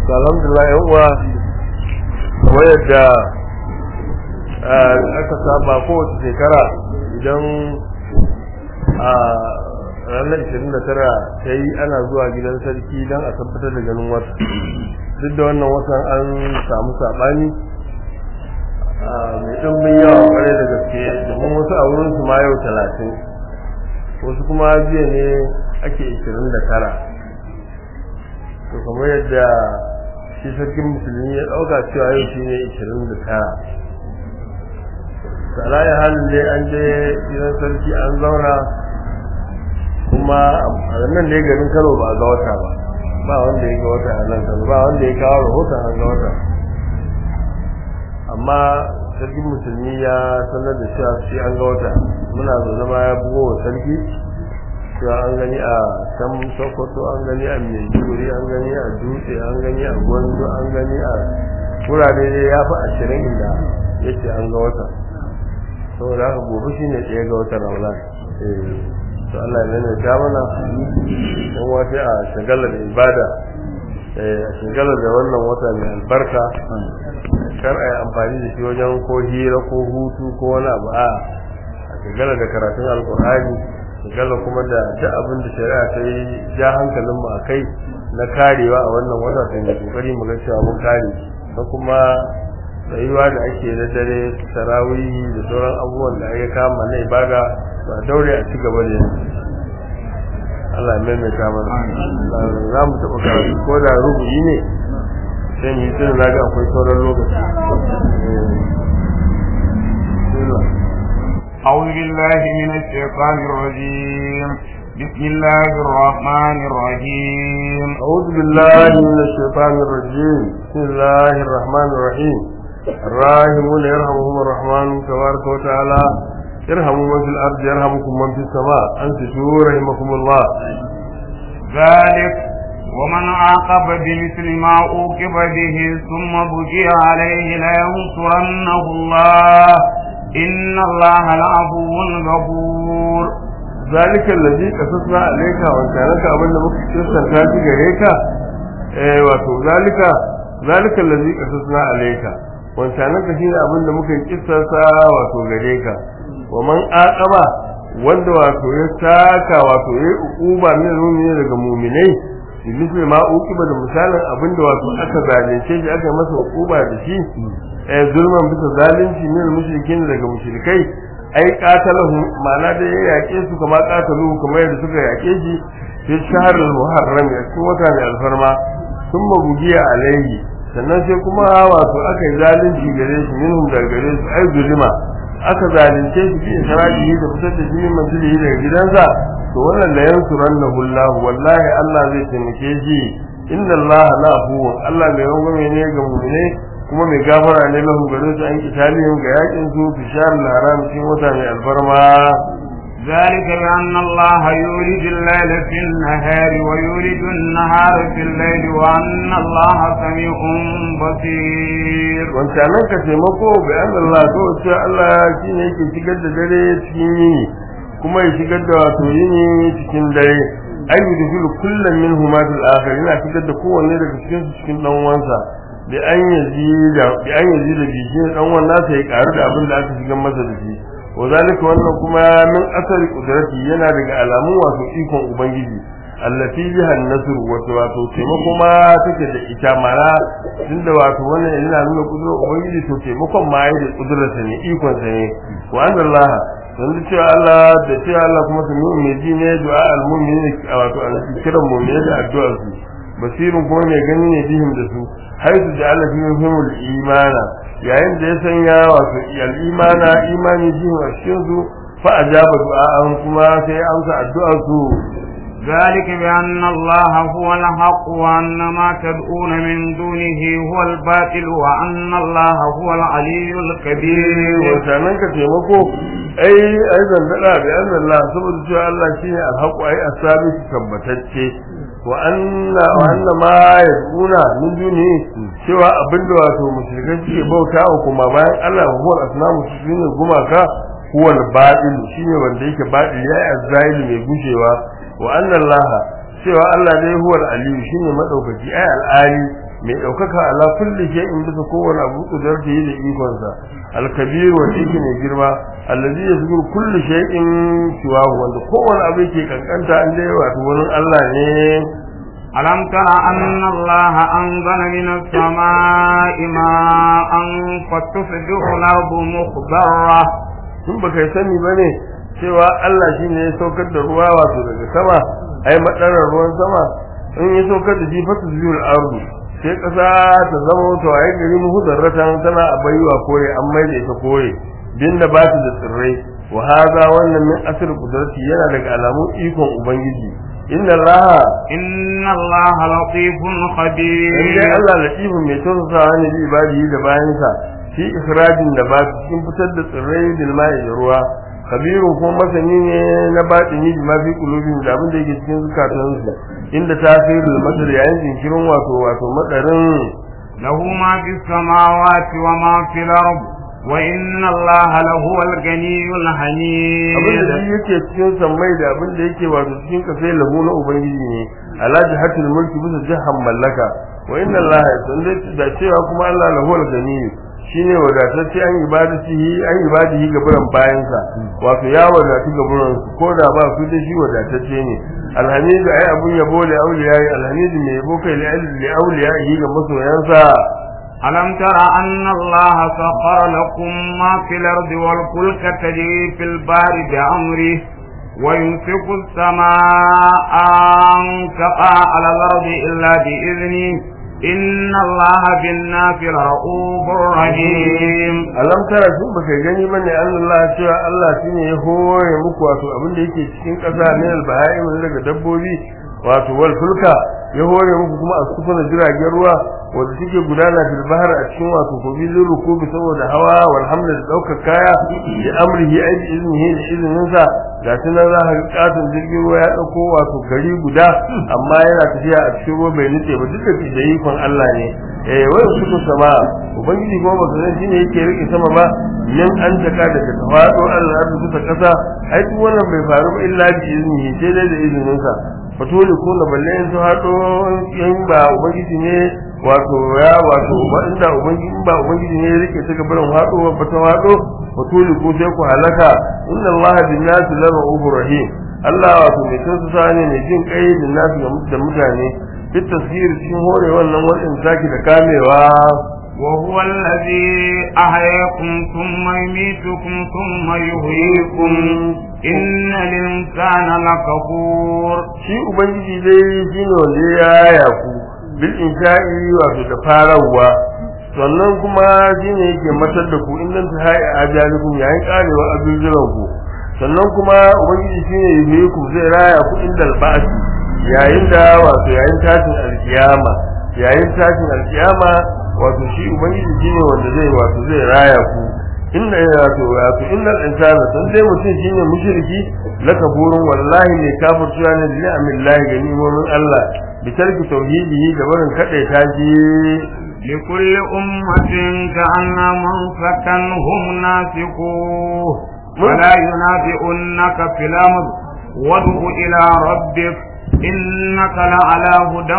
alhamdulillah yan uwa kamar yadda aka saba kowace shekara idan a ranar 29 ta yi ana zuwa gidan sarki don a tabbatar da ganin wata duk da wannan watan an samu saɓani mai ɗumbin yawa ƙwarai da gaske domin wasu a wurinsu ma yau talatin wasu kuma jiya ne ake 29 to kamar yadda shi sarkin musulmi ya ɗauka cewa yau shi ne 29 tsaraya halin dai an je gidan sarki an zauna kuma a nan dai garin kano ba ga wata ba ba wanda ya ga wata a nan kano ba wanda ya kawo rahoton an ga wata amma sarkin musulmi ya sanar da cewa shi an ga wata muna zaune ma ya bugo wa sarki cewa an gani a can sokoto an gani a maiduguri an gani a dutse an gani a gwanzo an gani a wurare ne ya fi ashirin inda ya ce an ga wata saboda haka gobe shi ne ɗaya ga watan ramadan to Allah ya nuna ta mana don wata a shagalar da ibada a shagalar da wannan wata mai albarka kar a yi amfani da shi wajen ko hira ko hutu ko wani abu a shagalar da karatun alkur'ani shagalar kuma da duk abin da shari'a ta yi ja hankalin mu a kai na karewa a wannan wata ta yi kokari mu ga cewa mun kare da kuma tsayuwa da ake na dare sarawihi da sauran abubuwan da aka kama na ibada ba daure a ci gaba da Allah ya maimaita mana za mu taɓa karatu ko da rubuyi ne sai mu yi tun na ga akwai sauran lokaci أعوذ بالله من الشيطان الرجيم بسم الله الرحمن الرحيم أعوذ بالله من الشيطان الرجيم بسم الله الرحمن الرحيم الراحمون يرحمهم الرحمن تبارك وتعالى ارحموا من في الأرض يرحمكم من في السماء أنتشوا رحمكم الله ذلك ومن عاقب بمثل ما عوقب به ثم بقي عليه لينصرنه الله إن الله لعفو غفور ذلك الذي قصصنا عليك وكانك أبن مكة تسنتا تجريك eh wato zalika zalika allazi qasasna alayka wancanan ka shine abin da muka kissasa wato gare ka wa man aqaba wanda wato ya saka wato ya uquba min mu'mini daga mu'minai misali ma uqiba da misalin abin da wato aka zalunce shi aka masa uquba da shi eh zulman bisa zalunci min mushrikin daga mushrikai ai qatalahu ma'ana da ya yake su kamar qatalu kamar yadda suka yake shi fi shahr al-muharram ya cikin wata mai alfarma thumma bugiya alaihi sannan sai kuma wato aka yi zalunci gare shi minhum daga gare su ai zulima aka zalunce shi fi isra'ihi da fitar da jinin manzilihi daga gidansa to wannan la yansurannahu Allah wallahi Allah zai taimake shi inna Allah la afuwun Allah mai rangwame ne ga mu'mine kuma mai gafara ne lahu gare su an kitalihim ga yakin su fi shahr al-haram cikin wata mai alfarma ذلك بأن الله يولد الليل في النهار ويولد النهار في الليل وأن الله سميع بصير wancanan ka taimako bi an Allah to ce Allah shi ne yake shigar da dare cikin yini kuma ya shigar da wato yini cikin dare ay yudhilu kullam minhuma fil akhir yana shigar da kowanne daga cikin su cikin dan uwansa bi an yazida bi an yazida bi shi dan uwan nasa ya karu da abin da aka shigar masa da shi وذلك wannan kuma min asari kudrati yana daga alamun wato ikon ubangiji allati biha an-nasr wato wato taimako ma take da ita mara tunda wato wannan yana nuna kudurar ubangiji to taimakon ma yayi da kudurarsa ne ikon sa ne wa anna Allah dan da cewa Allah da cewa Allah kuma sami mai ji ne du'a al-mu'minin wato an kira mu'mini da addu'ar su basirun kuma mai gani ne bihim da su haizu ja'ala fihim al-imana yayin da ya sanya wato al-imana imani bihim a cikin su fa ajaba du'a'an kuma sai amsa addu'ar su ذلك بأن الله هو الحق وأن ما تدعون من دونه هو الباطل وأن الله هو العلي الكبير wancanan ka taimako ai ai zandada bi anna Allah saboda cewa Allah shine alhaqu ai asabi tabbatacce wa anna wa anna ma yaduna min duni cewa abinda wato mushrikai suke bauta wa kuma bayan Allah huwa asnamu shine gumaka huwa al-batil shine wanda yake batil ya azzaili mai gushewa wa anna Allah cewa Allah dai huwa al-aliyu shine madaukaki ai al-ali mai daukaka ala kulli shay'in bisa kowane abu kudarta yi da ikon sa al-kabir wa yake ne girma allazi yasbiru kulli shay'in siwahu wanda kowane abu yake kankanta an dai wato wurin Allah ne ألم تر أن الله أنزل من السماء ماء فتصبح الأرض مخضرة tun baka yi sani bane cewa Allah shine ya saukar da ruwa wato daga sama ai madarar ruwan sama in ya saukar da shi fatu zuyul ardu sai kasa ta zama to ai gari mu hudarratan tana a baiwa kore an mai da ita kore binda ba ta da tsirrai wa hada wannan min asr qudrati yana daga alamun ikon ubangiji inna allaha إن الله لطيف خبير inda Allah latifun mai tausasawa ne bi ibadihi da bayansa fi ikhrajin da ba cikin fitar da tsirrai bil ma'i da ruwa kabirun kuma masani ne na batini bi ma fi qulubihim da abin da yake cikin zukatansu inda tasirul madar yayin jinkirin wato wato madarin له ما في السماوات وما في الأرض وإن الله لهو الغني abin da الحميد shi yake cikin sammai da abin da yake wato cikin kasai lahu na ubangiji ne ala jihatul mulki bisa jihan mallaka wa inna allaha sanda da cewa kuma Allah lahu al-gani shine wadatacce an ibadatihi an ibadihi ga buran bayansa wato ya wadatu ga buran su ko da ba su da shi wadatacce ne alhamidu ai abun yabo da auliyai alhamidu mai yabo kai li auliyai ga masoyansa ألم تر أن الله سخر لكم ما في الأرض والفلك تجري في البحر بأمره ويمسك السماء أن تقع على الأرض إلا بإذنه إن الله بالناس لرؤوف رحيم alam tara sun baka gani bane Allah cewa Allah shine ya hore muku wato abin da yake cikin ƙasa ne albahaim daga dabbobi wato wal fulka ya hore muku kuma a sufuna jiragen ruwa wanda suke gudana fil bahar a cikin wato kogi zin rukubi saboda hawa wal hamla da daukar kaya bi amrihi ai bi iznihi da izinin sa ga tunan za ka ga katon jirgin ruwa ya dauko wato gari guda amma yana tafiya a cikin ruwa bai nutse ba duka da ikon Allah ne eh wai su sama ubangiji kuma baka san shine yake rike sama ba nan an taka daga tawado Allah da kusa kasa ai duk wannan bai faru ba illa bi iznihi sai dai da izinin sa fatoli ko na balle in su hado in ba ubangiji ne wato ya wato ba inda ubangiji in ba ubangiji ne ya rike ta gaban hado ba ta hado fatoli ko sai ku halaka inna Allah bin nasi la rahufur rahim Allah wato mai tausa ne mai jin kai bin nasi da mutane fit tasir cikin hore wannan wadin zaki da kamewa وهو الذي أحياكم ثم يميتكم ثم يحييكم إن الإنسان لكفور shi ubangiji dai shi ne wanda ya yaya ku bil insha'i wato da farawa sannan kuma shi ne yake matar da ku in nan ta haɗa ajalikum yayin karewa abubuwan ku sannan kuma ubangiji shi ne yi ku zai raya ku inda alba'asi yayin da wato yayin tashin alkiyama yayin tashin alkiyama wato shi ubangiji shi ne wanda zai wato zai raya ku inna wato wato innal insana san dai mutum shine mushriki lakafurun wallahi ne kafirciwa ne da ni'amillahi ga ni'imomin Allah bi tarki tauhidihi da barin kadai tashi لكل أمة كأن منسكا هم ناسكوه ولا ينافئنك في الأمر وادع إلى ربك إنك لعلى هدى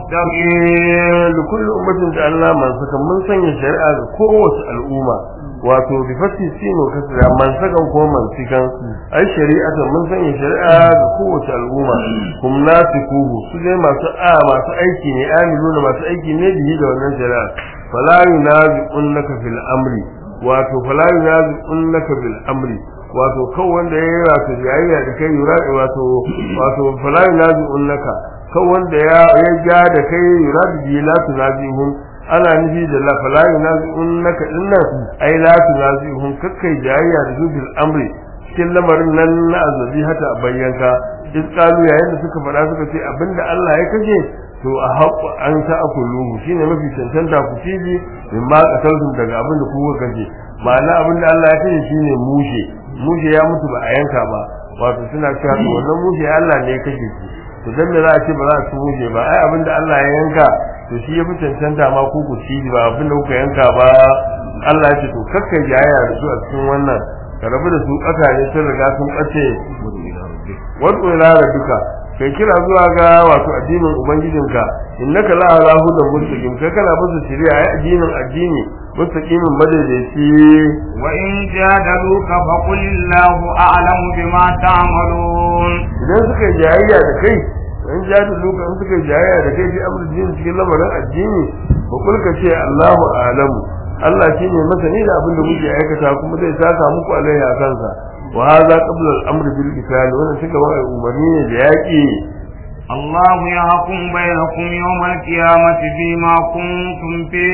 مستقيم لكل ummatin da Allah man saka mun sanya shari'a ga kowace al'umma wato bi fati sino kasra man sakan ko man sikan ai shari'atan mun sanya shari'a ga kowace al'umma kum nasikuhu su dai masu a masu aiki ne amiluna masu aiki ne bihi da wannan shari'a fala yunazi'unka fil amri wato fala yunazi'unka bil amri wato kan wanda ya yi wato jayayya da kai yura wato wato fala yunazi'unka kan wanda ya ya ja da kai yura bi la tunazihun ana nufi da la fala yunazi'unka dinnan ai la tunazihun kakkai jayayya da su bil amri cikin lamarin nan na azabi hata a bayyanka iskalu yayin da suka faɗa suka ce abinda Allah ya kashe to a haƙu an ta akuluhu shine mafi cancanta ku cibi min ma kasaltum daga abin da kuka kace ma'ana abin da Allah ya kashe shine mushe mushe ya mutu ba a yanka ba wato suna cewa to wannan mushe Allah ne ya kashe shi to dan me za a ce ba za a ci mushe ba ai abin da Allah ya yanka to shi ya fi cancanta ma ku ku ci ba abin da kuka yanka ba Allah ya ce to kakkai jayaya da su a cikin wannan ka rabu da su ƙasa ne sun riga sun ɓace wadda ila duka kai kira zuwa ga wato addinin ubangijinka innaka la ala hudan mustaqim kai kana bisa shari'a ai addinin addini mustaqimin madaidaici wa in jadaluka fa qul illahu a'lamu bima ta'malun idan suka yi jayayya da kai in jadu luka in suka yi jayayya da kai fi amr din cikin lamarin addini ba kulka ce Allahu a'lamu Allah shine masani da abin da muke aikata kuma zai saka muku alaihi a kansa wa hadha qabla al-amr bil qital wannan suka ba umarni ne da yaki الله يحكم بينكم يوم القيامة فيما كنتم فيه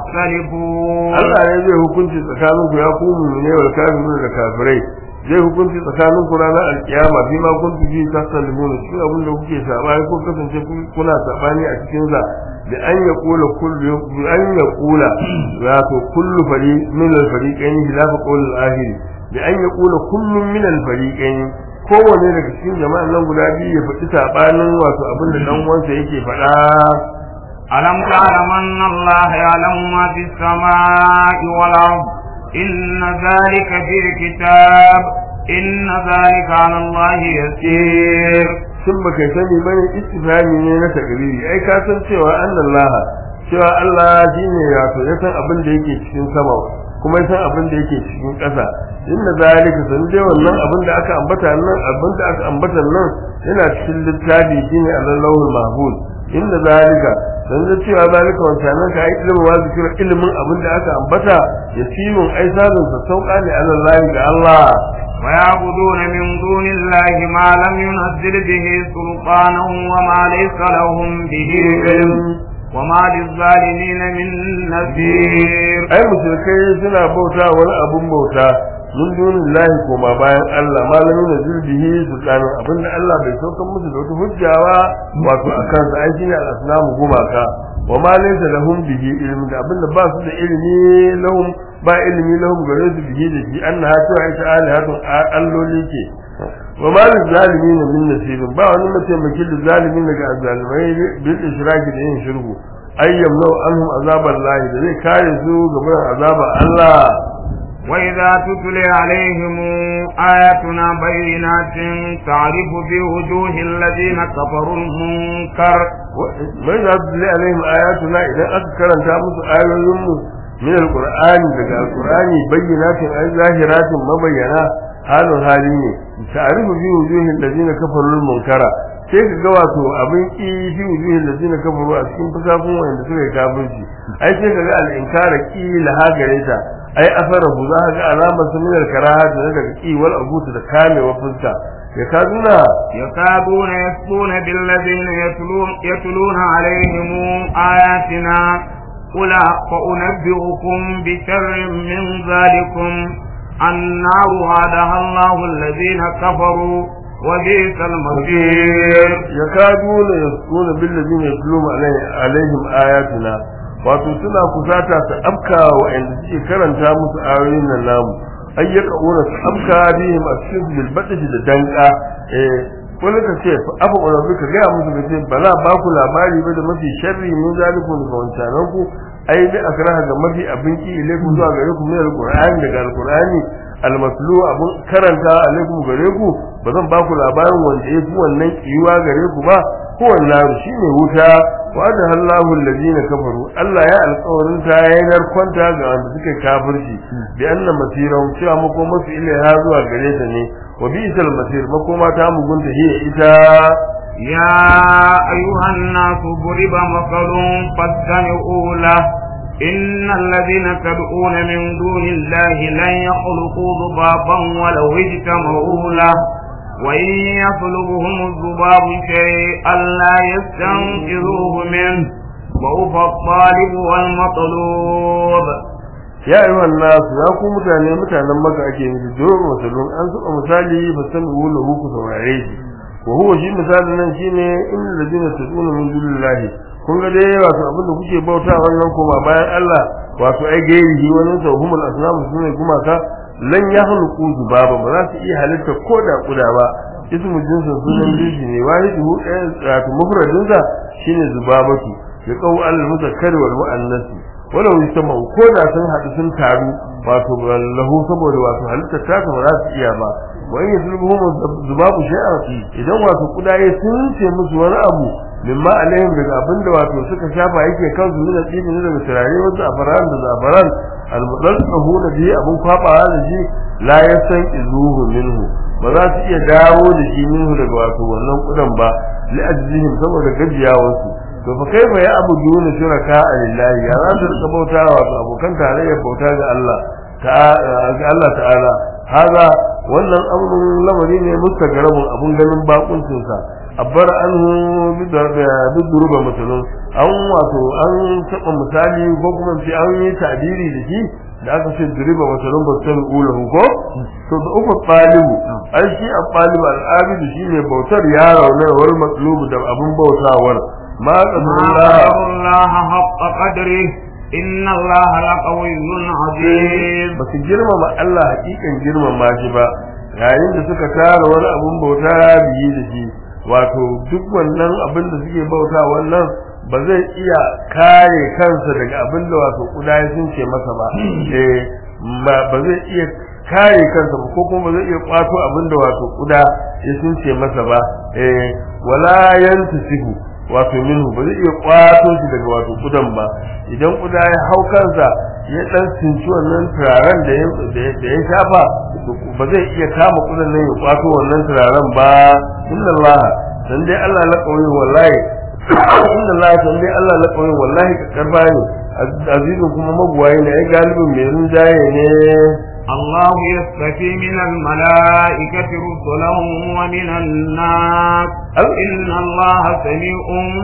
تختلفون Allah ne zai hukunci tsakanin ku ya ku mu'mine wal kafirun da kafirai zai hukunci tsakanin ku ranar alkiyama fi ma kuntu fi tasalimun shi abin da kuke sabani ko kasance kuna sabani a cikin sa da an ya kula kullu bi an ya kula wato kullu fari min al fariqain khilafa qawl al akhir da an ya kula kullu min al fariqain kowane daga cikin jama'an nan guda biyu ya faɗi sabanin wato abin da dan uwansa yake faɗa ألم تعلم أن الله يعلم ما في السماء والأرض إن ذلك في كتاب إن ذلك على الله يسير shin baka sani bane istifhami ne na takriri ai ka san cewa annallaha cewa Allah shine wato ya san abin da yake cikin sama kuma ya san abin da yake cikin ƙasa inna zalika san dai wannan abin da aka ambata nan abin da aka ambata nan yana cikin littafi shine Allahul mahfuz inna zalika san da cewa zalika wancan nan ka ai ilimin wa zikira ilimin abin da aka ambata yasirun ai sabin sa sauka ne Allah ga Allah ويعبدون من دون الله ما لم ينزل به سلطانا وما ليس لهم به علم وما للظالمين من نذير ai mushrikai suna bauta wani abun bauta min dunillahi koma bayan Allah malamin da zurbihi sultanin abinda Allah bai saukar musu da wata hujjawa wato akan sa ai shine al-asnamu gumaka wa ma laysa lahum bihi ilm da abinda ba su da ilimi lahum ba ilimi lahum gare su bihi da shi annaha ta ai ta alihatun alloli ke wa ma lil zalimin min nasirin ba wani mataimakin da zalimin daga azalimai bil ishraki da yin shirku ayyam law anhum azaballahi da zai kare su gaban azabar Allah وإذا تتلي عليهم آياتنا بينات تعرف في وجوه الذين كفروا المنكر mai za su zai alaihim ayatuna idan aka karanta musu ayoyinmu min alqur'ani daga alqur'ani bayyinatin ay zahiratin mabayyana halin hali ne ta'rifu fi wujuhil ladina kafaru munkara sai ka ga wato abin ki fi wujuhil ladina kafaru a cikin fasafun wanda suka yi kafirci ai sai ka ga al-inkara ki laha gare ta ai asarahu za ka ga alamar su min al-karaha da daga ki wal abuta da kamewa fuska ya kaduna يكادون يسطون بالذين يتلون, يتلون عليهم آياتنا قل فأنبئكم بشر من ذلكم النار وعدها الله الذين كفروا وبئس المصير yakaduna yaskuna billazina yatluna alaihim ayatuna wato suna kusata su afka wa inda suke karanta musu ayoyin nan namu ayyaka ura su afka bihim a cikin bil badji da danka eh wani ka ce afa urabi ka gaya musu kace bala ba ku labari ba da mafi sharri min zalikun ga wancanan ku ai bi akraha ga mafi abin ki ilaikum zuwa gare ku min alqur'ani daga alqur'ani almaslu abun karanta alaikum gare ku ba zan ba ku labarin wanda ya fi wannan kiwa gare ku ba ko wannan shine wuta wa da Allahu allazina kafaru Allah ya alƙawarin ta yayin kwanta ga wanda suka kafirci bi anna masirahum cewa makoma su ilaiha zuwa gare ta ne wa bi isal masir makoma ta mugunta hiya ita يا أيها الناس ضرب مثل فاستمعوا له إن الذين تدعون من دون الله لن يخلقوا ذبابا ولو اجتمعوا له وإن يطلبهم الذباب شيئا لا يستنقذوه منه ضعف الطالب والمطلوب ya ayyuhan nas ya ku mutane mutanen maka ake nufi dole musulun an saba misali ba san wula ku saurare shi wa huwa shi misalin nan shine innal ladina tad'una min dunillahi kun ga dai wato abin da kuke bauta wannan kuma bayan Allah wato ai gairi wannan sa humul asnam sune gumaka lan yahluqu zubaba ba za su iya halitta ko da kuda ba ismu jinsin sunan jinsi ne wahidu wato mufradin sa shine zubabatu ya qaw al muzakkar wal muannas wala wisama ko da sun haɗu sun taru wato lahu saboda wato halitta ta ba za su iya ba wa in yuslubuhum zubabu shay'an idan wato kudaye sun ce musu wani abu mimma alaihim daga abinda wato suka shafa yake kansu ne da tsibi ne daga turare wasu afaran da zafaran almudassahuna bi abun kwabawa da shi la yasan izuhu minhu ba za su iya dawo da shi minhu daga wato wannan kudan ba li ajzihim saboda gajiyawarsu to fa kaifa ya abuduna shuraka lillahi ya za su rika bauta wato abokan tarayyar bauta ga Allah ga Allah ta'ala haza wannan amrun lamari ne mustagarabun abun ganin bakuncin sa abbar anhu biduruba musulun an wato an taba misali ko kuma ce an yi tabiri da shi da aka ce duriba musulun ba san ulahu ko to da uku talibu ai shi a talibu al'abidu shine bautar ya rauna wal matlubu da abun bautawar ma Allah haqqa qadri inna Allah laqawiyyun azim ba su girmama Allah hakikan girmama shi ba yayin da suka tara wani abun bauta biyi da shi wato duk wannan abin da suke bauta wannan ba zai iya kare kansa daga abin da wato kuda ya sun ce masa ba eh ba zai iya kare kansa ba ko kuma ba zai iya kwato abin da wato kuda ya sun ce masa ba eh wala yantasihu wato minhu ba zai iya kwato shi daga wato kudan ba idan kuda ya hau kansa ya dan cinci wannan turaren da ya da ya shafa ba zai iya kama kudan nan ya kwato wannan turaren ba inna Allah dan dai Allah la kawai wallahi inna Allah dan dai Allah la kawai wallahi ka karba ne azizun kuma magwaye ne ai galibin mai rinjaye ne الله يستفي من الملائكة رسلا ومن الناس إن الله سميع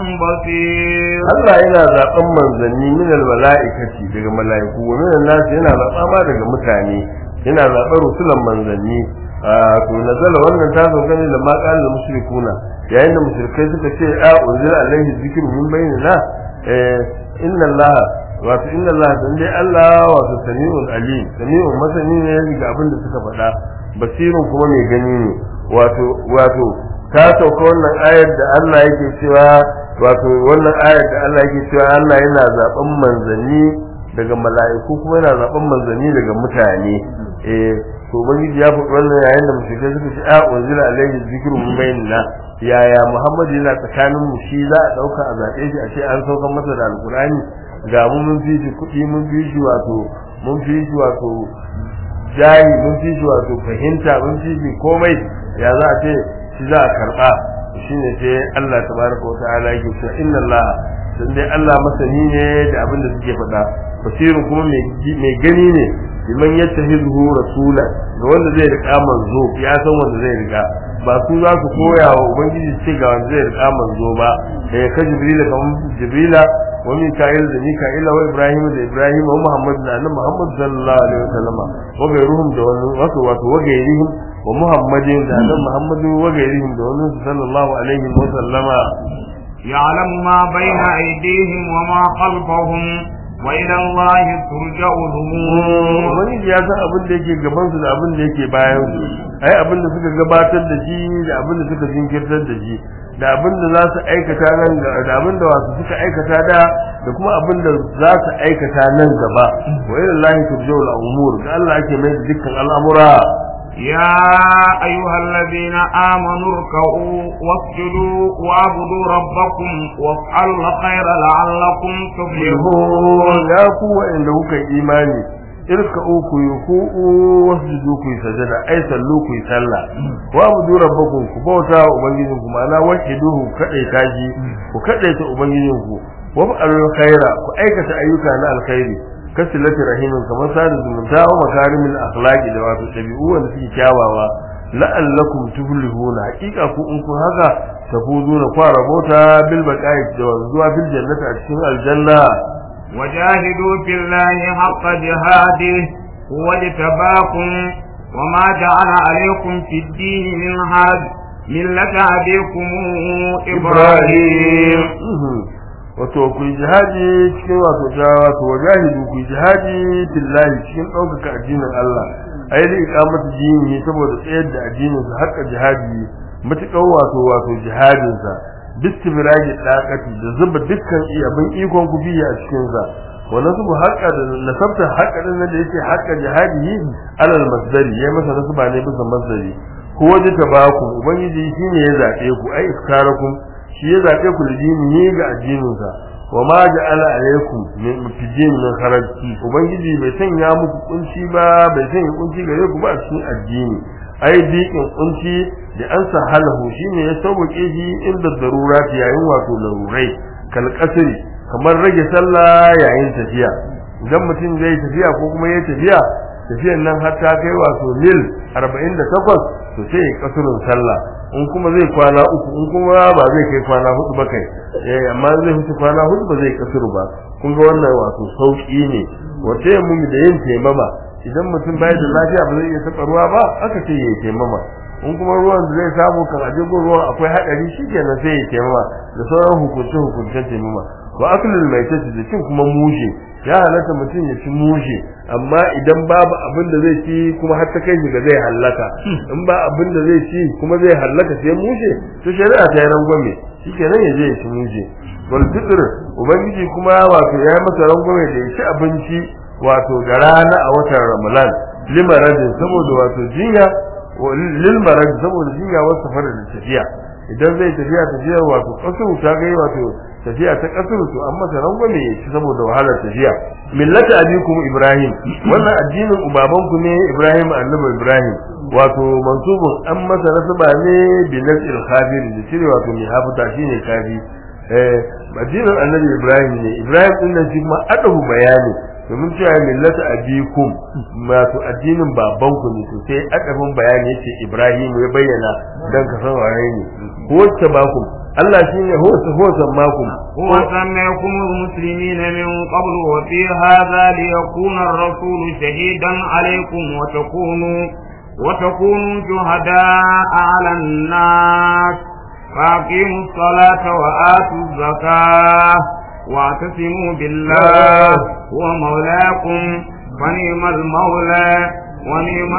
بصير Allah yana zaɓen manzanni min mala'ikati daga mala'iku wa min nas yana zaɓa ma daga mutane yana zaɓar rusulan manzanni to nazala wannan ta zo gani da ma qala mushrikuna yayin da mushrikai suka ce a unzila alaihi zikru min bainina eh inna Allah wato inna Allah dan dai Allah wato sami'un alim sami'un masani ne ga abin da suka faɗa basirun kuma mai gani ne wato wato ta sauka wannan ayar da Allah yake cewa wato wannan ayar da Allah yake cewa Allah yana zaben manzanni daga mala'iku kuma yana zaben manzanni daga mutane eh to ubangiji ya faɗi wannan yayin da mushrikai suka ce a unzila alaihi zikru min bainina yaya Muhammad yana tsakanin mu shi za a dauka a zaɓe shi a ce an sauka masa da alkurani ga mu mun fi shi kuɗi mun fi shi wato mun fi shi wato jayi mun fi shi wato fahimta mun fi shi komai ya za a ce shi za a karɓa shine sai Allah tabaraka wa ta'ala yake cewa inna Allah dan dai Allah masani ne da abin da suke faɗa basirun kuma mai gani ne liman yattahizu rasula ga wanda zai riƙa manzo ya san wanda zai riƙa ba su za su koya wa ubangiji ce ga wanda zai riƙa manzo ba eh ka jibrila kamar jibrila wa mika'il da mika'ila wa ibrahim da ibrahim wa muhammad da annabi muhammad sallallahu alaihi wasallam wa gairuhum da wani wato wato wa gairihim wa muhammadin da annabi muhammad wa gairihim da wani sallallahu alaihi wasallama يعلم ما بين أيديهم وما خلفهم وإلى الله ترجع الأمور wani ya san abin da yake gaban su da abin da yake bayan su ai abin da suka gabatar da shi da abin da suka jinkirtar da shi da abin da za su aikata nan da abin da wasu suka aikata da da kuma abin da za su aikata nan gaba wa ila Allah turja'u al-umur ga Allah ake mai da dukkan al'amura يا أيها الذين آمنوا اركعوا واسجدوا واعبدوا ربكم وافعلوا الخير لعلكم تفلحون ya ku wa'anda kuka yi imani irka uku yi ku'u wasjudu ku yi sajada ai sallu ku yi sallah wa abudu rabbakum ku bauta wa ubangijinku ma'ana wahiduhu kadai taji ku kadai ta ubangijinku wa fa'alul khaira ku aikata ayyuka na alkhairi kasilati rahimin kamar sada zumunta wa makarimil akhlaqi da wato dabi'u wanda suke kyawawa la'allakum tuflihuna haqiqa ku in kun haka tafuzuna kwa rabota bil baqa'i da zuwa bil jannati a cikin aljanna وجاهدوا في الله حق جهاده هو اجتباكم وما جعل عليكم في الدين من حرج ملة أبيكم إبراهيم wato ku yi jihadi cikin wato jawa wato wajahidu ku yi jihadi fillahi cikin ɗaukaka addinin Allah ai da iqamatu dini saboda tsayar da addinin sa haka jihadi mutukan wato wato jihadin sa bistibraji daqati da zuba dukkan abin ikon ku biya a cikin sa wa nasbu haqqa da nasabta haqqa din da yake haqqa jihadihi alal masdari ya masa nasba ne bisa masdari ko waje tabaku ubangiji shine ya zabe ku ai iskarakum shi ya zabe ku lidini ga addinin sa wa ma ja'ala alaykum min mutijin min kharaj ubangiji bai sanya muku kunci ba bai sanya kunci gare ku ba a cikin addini ai dikin kunci da an sahalahu shine ya sauke shi inda darurati yayin wato larurai kal kasri kamar rage sallah yayin tafiya idan mutum zai tafiya ko kuma ya tafiya tafiyan nan har ta kai wato mil 48 to sai ya kasurin sallah in kuma zai kwana uku in kuma ba zai kai kwana hudu ba kai eh amma zai huce kwana hudu ba zai kasuru ba kun ga wannan wato sauki ne wace mu da yin taimama idan mutum bai da lafiya ba zai iya taɓa ruwa ba aka ce ya taimama in kuma ruwan da zai samu kan aje ruwan akwai haɗari shikenan sai ya taimama da sauran hukunce hukuncen taimama wa aklul maitati da cin kuma mushe ya halatta mutum ya ci mushe amma idan babu abin da zai ci kuma har ta kai shi ga zai hallaka in ba abin da zai ci kuma zai hallaka sai mushe to shari'a ta yi rangwame shikenan ya je ya ci mushe wal fitr ubangiji kuma wato ya yi masa rangwame da ya ci abinci wato da rana a watan ramadan limaradin saboda wato jinya lil marad saboda jinya wasu fara da tafiya idan zai tafiya tafiya wato kasuru ta gai wato tafiya ta kasuru to amma ta rangwame ya ci saboda wahalar tafiya millata abikum ibrahim wannan addinin ubabanku ne ibrahim annabi ibrahim wato mansubun an masa nasaba ne bi nasil khabir da cire wato mai hafuta shine kafi eh addinin annabi ibrahim ne ibrahim din nan shi kuma adahu bayani domin cewa millata abikum wato addinin babanku ne to sai adabin bayani yace ibrahim ya bayyana dan ka san waye ne ko wacce bakum Allah shine huwa huwa sammakum هو سميكم المسلمين من قبل وفي هذا ليكون الرسول شهيدا عليكم وتكونوا وتكونوا شهداء على الناس فأقيموا الصلاة وآتوا الزكاة واعتصموا بالله هو مولاكم ونعم المولى ونعم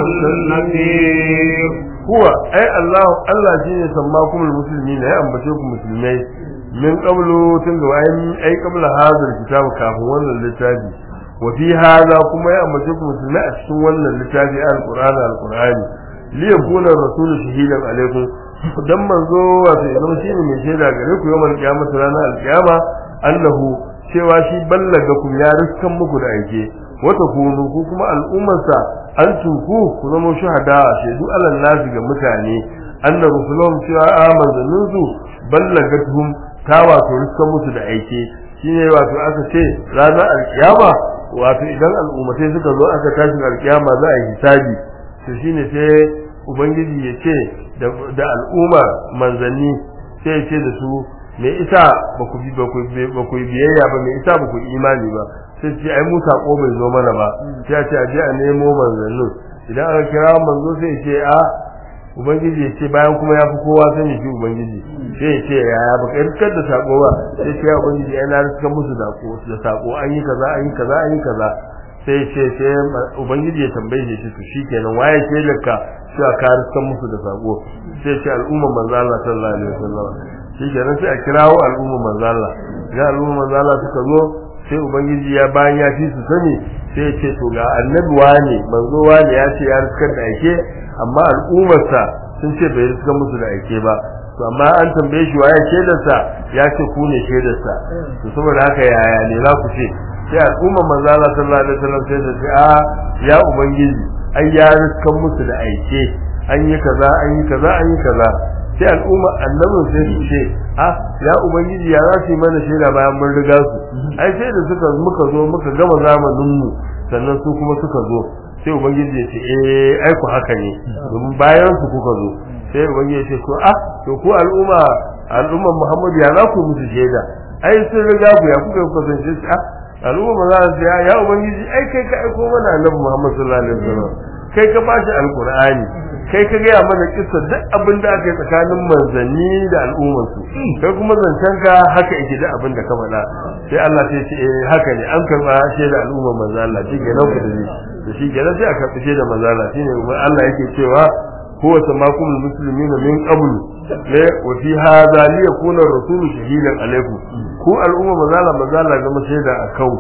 النصير huwa ai Allah Allah shine sammakum almuslimin ya ambace ku musulmai min qablu tun ga ai ai qabla hadal kitab kafin wannan littafi wa fi hada kuma ya ambace ku musulmai a cikin wannan littafi alquran alqurani li yakuna rasulu shahidan alaikum dan manzo wato idan shine mai shaida gare ku yawan kiyamata ranar alkiyama annahu cewa shi ballaga ku ya riskan muku da aike wata kunu ku kuma al'ummarsa an tunku ku zama shahada shaidu alal nasi ga mutane anna rusulahum cewa amanzanin su ballagatuhum ta wato riskan musu da aike shine wato aka ce ranar alkiyama wato idan al'ummatai suka zo aka tashi alkiyama za a yi hisabi to shine sai ubangiji ya ce da al'umma manzanni sai ya ce da su me isa ba ku bi ba ku biyayya ba me isa ba ku imani ba sai ce ai mu sako bai zo mana ba sai a ce a je a nemo manzannin idan aka kira manzo sai ce a ubangiji ya ce bayan kuma ya fi kowa sani shi ubangiji sai ya ce yaya ba kai rikar da sako ba sai ce ya ubangiji ai na rikar musu da sako an yi kaza an yi kaza an yi kaza sai ce sai ubangiji ya tambaye shi to shikenan waye ke laka cewa ka rikar musu da sako sai ce al'umma manzo Allah sallallahu alaihi wasallam shikenan sai a kirawo al'umma manzo Allah ga al'umma manzo Allah suka zo sai ubangiji ya bayan ya fi su sani sai ya ce to ga annabi wane manzo wane ya ce ya riskar da ake amma al'ummarsa sun ce bai riskar musu da ake ba to amma an tambaye shi waye shaidarsa ya ce ku ne shaidarsa to saboda haka yaya ne za ku ce sai al'ummar manzo Allah sallallahu alaihi wasallam sai ta ce a ya ubangiji ai ya riskar musu da aike an yi kaza an yi kaza an yi kaza sai al'umma annabin sai su ce a ya ubangiji ya za su yi mana shaida bayan mun riga su ai sai da suka muka zo muka gama zamanin mu sannan su kuma suka zo sai ubangiji ya ce eh ai ku haka ne domin bayan su kuka zo sai ubangiji ya ce to a to ku al'umma al'umman Muhammad ya za ku musu shaida ai sun riga ku ya kuka kuka san shi a al'umma za su ya ya ubangiji ai kai ka aiko mana annabi Muhammad sallallahu alaihi wasallam kai ka bashi alqur'ani kai ka gaya mana kissa duk abin da aka yi tsakanin manzanni da al'ummarsu kai kuma zancen ka haka yake da abin da ka faɗa sai Allah sai ce eh haka ne an karɓa shaida al'ummar manzo Allah shi ke nan ku da da shi ke nan sai a karɓi shaida manzo Allah shine Allah yake cewa huwa samakum almuslimina min qabl ne wa fi hadha li yakuna ar-rasulu shahidan alaykum ku al'umma manzo Allah manzo Allah zama shaida a kanku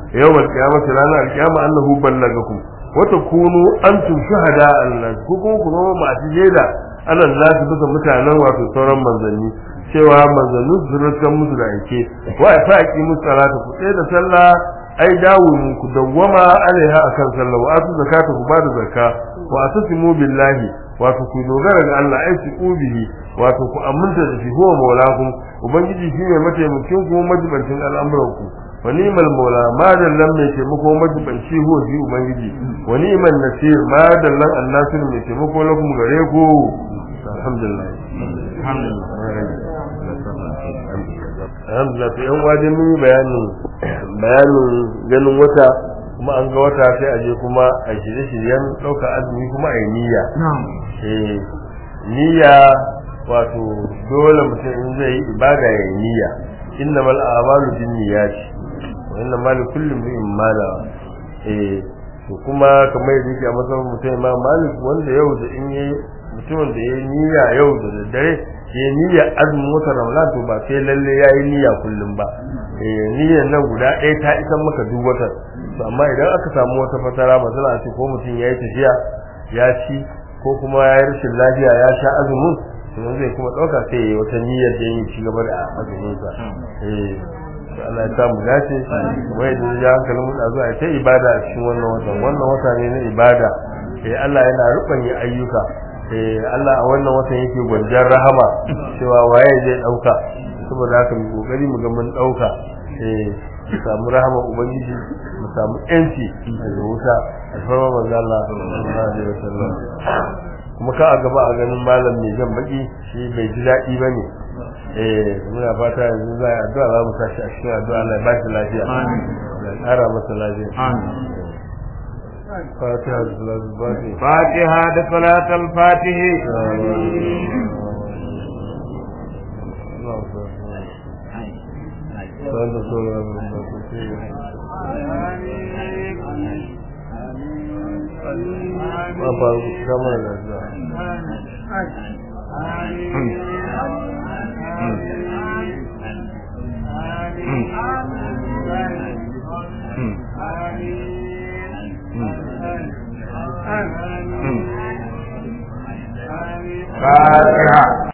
yawmal qiyamati ranar alqiyama annahu ballagakum wa takunu antum shuhada Allah ku kuma ku zama masu jeda Allah za su bisa mutanen wato sauran manzanni cewa manzanni su rutsan musu da aike wa fa aqimu salata ku tsaye da sallah ai dawo ku dawwama alaiha akan sallah wa atu zakata ku bada zakka wa atasimu billahi wato ku dogara ga Allah ai su ubihi wato ku aminta da shi huwa maulakum ubangiji shine mataimakin ku majibancin al'amuran ku wa ni'mal maula ma dallan mai taimako majibanci huwa shi ubangiji wa ni'mal nasir ma dallan annasir mai taimako lakum gare ku alhamdulillah alhamdulillah to yan wajen mun yi bayanin bayanin ganin wata kuma an ga wata sai a je kuma a shirye-shiryen ɗauka azumi kuma a yi niyya eh niyya wato dole mutum in zai yi ibada ya yi niyya inna mal a'malu bin niyyati wa inna ma li kulli imrin ma nawa eh to kuma kamar yadda yake a matsayin mutum ma malik wanda yau da in yi mutumin da ya yi niyya yau da daddare ya yi niyya azumin wata ramadan to ba sai lalle ya yi niyya kullum ba eh niyyar nan guda ɗaya ta isan maka duk watan to amma idan aka samu wata fatara masala ce ko mutum ya yi tafiya ya ci ko kuma ya yi rashin lafiya ya sha azumin to zai kuma ɗauka sai ya yi wata niyyar da ya ci gaba da azumin sa eh to Allah ya samu dace wai da ya hankalin mu zuwa ta ibada a cikin wannan watan wannan wata ne na ibada eh Allah yana rubanya ayyuka eh Allah a wannan watan yake gwanjar rahama cewa waye zai dauka saboda haka mu kokari mu ga mun dauka eh mu samu rahama ubangiji mu samu yanci daga wuta alfarma manzo Allah sallallahu alaihi wasallam kuma ka a gaba a ganin malam mai jan baki shi bai ji daɗi ba ne eh muna fata yanzu za a addu'a za mu tashi a cikin addu'a Allah ya ba shi lafiya ya ƙara masa lafiya fatiha da salatu fatiha fatiha da salatul fatihi wanda sauran Apa kama da za fatiha